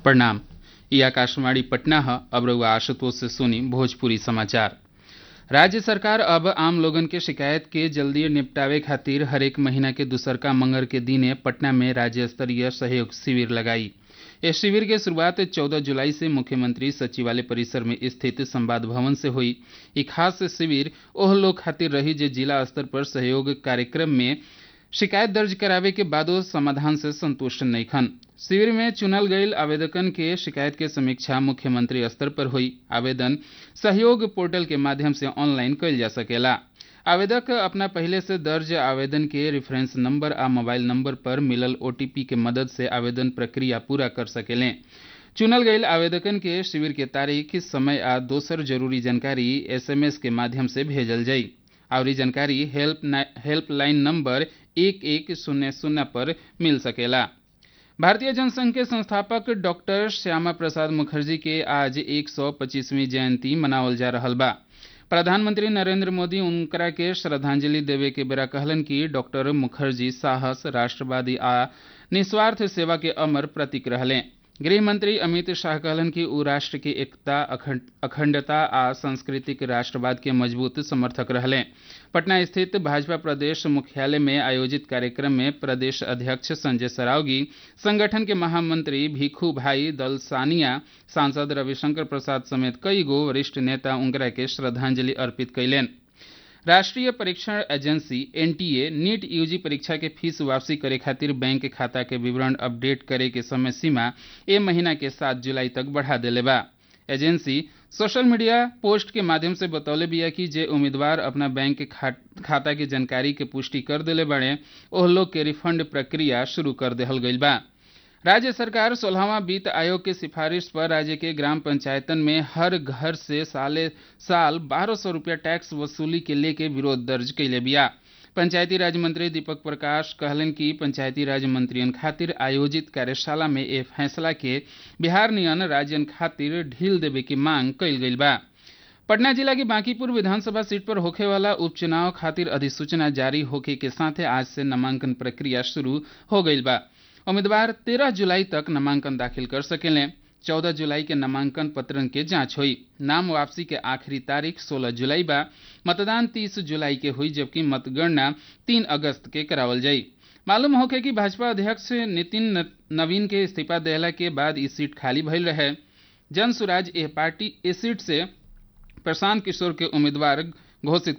प्रणाम ये आकाशवाणी पटना है अब रउआ आशुतोष से सुनी भोजपुरी समाचार राज्य सरकार अब आम लोगन के शिकायत के जल्दी निपटावे खातिर हरेक महीना के दूसरका मंगर के दिने पटना में राज्य स्तरीय सहयोग शिविर लगाई इस शिविर के शुरुआत 14 जुलाई से मुख्यमंत्री सचिवालय परिसर में स्थित संवाद भवन से हुई ई खास शिविर ओह लोग खातिर रही जे जिला स्तर पर सहयोग कार्यक्रम में शिकायत दर्ज करावे के बादो समाधान से संतुष्ट नईखन शिविर में चुनल गईल आवेदकन के शिकायत के समीक्षा मुख्यमंत्री स्तर पर हुई आवेदन सहयोग पोर्टल के माध्यम से ऑनलाइन कइल जा सकेला आवेदक अपना पहले से दर्ज आवेदन के रेफरेंस नंबर आ मोबाइल नंबर पर मिलल ओटीपी के मदद से आवेदन प्रक्रिया पूरा कर सकेलें चुनल गईल आवेदकन के शिविर के तारीख समय आ दोसर जरूरी जानकारी एसएमएस के माध्यम से भेजल जाई और जानकारी हेल्प हेल्पलाइन नंबर एक एक शून्य शून्य पर मिल सकेला भारतीय जनसंघ के संस्थापक डॉक्टर श्यामा प्रसाद मुखर्जी के आज 125वीं जयंती मनावल जा रहल बा प्रधानमंत्री नरेंद्र मोदी उनकरा के श्रद्धांजलि देवे के बेरा कहलन कि डॉक्टर मुखर्जी साहस राष्ट्रवादी आ निस्वार्थ सेवा के अमर प्रतीक रहले गृह मंत्री अमित शाह कहलन कि उ राष्ट्र की एकता अखंडता आ सांस्कृतिक राष्ट्रवाद के मजबूत समर्थक रहले पटना स्थित भाजपा प्रदेश मुख्यालय में आयोजित कार्यक्रम में प्रदेश अध्यक्ष संजय सरावगी संगठन के महामंत्री भिखू भाई दल सानिया सांसद रविशंकर प्रसाद समेत कई गो वरिष्ठ नेता उनकरा के श्रद्धांजलि अर्पित कैलेन राष्ट्रीय परीक्षण एजेंसी एनटीए नीट यूजी परीक्षा के फीस वापसी करे खातिर बैंक खाता के विवरण अपडेट करे के समय सीमा ए महीना के सात जुलाई तक बढ़ा देले बा एजेंसी सोशल मीडिया पोस्ट के माध्यम से बतौले बिया कि जे उम्मीदवार अपना बैंक खा, खाता की जानकारी के पुष्टि कर देले बड़े ओह लोग के रिफंड प्रक्रिया शुरू कर देहल गईल बा राज्य सरकार सोलहवा वित्त आयोग के सिफारिश पर राज्य के ग्राम पंचायतन में हर घर से साले साल बारह सौ रुपया टैक्स वसूली के लेके विरोध दर्ज कैले बिया पंचायती राज मंत्री दीपक प्रकाश कहलन कि पंचायती राज मंत्रियन खातिर आयोजित कार्यशाला में ए फैसला के बिहार नियन राज्यन खातिर ढील देवे की मांग कइल गईल बा पटना जिला की बांकीपुर विधानसभा सीट पर होखे वाला उपचुनाव खातिर अधिसूचना जारी होखे के साथे आज से नामांकन प्रक्रिया शुरू हो गईल बा उम्मीदवार 13 जुलाई तक नामांकन दाखिल कर सकेलें 14 जुलाई के नामांकन पत्रन के जांच हुई नाम वापसी के आखिरी तारीख 16 जुलाई बा मतदान 30 जुलाई के हुई जबकि मतगणना 3 अगस्त के करावल जाई मालूम होखे कि भाजपा अध्यक्ष नितिन नवीन के इस्तीफा देला के बाद इस सीट खाली भइल रहे जन सुराज एह पार्टी इस सीट से प्रशांत किशोर के उम्मीदवार घोषित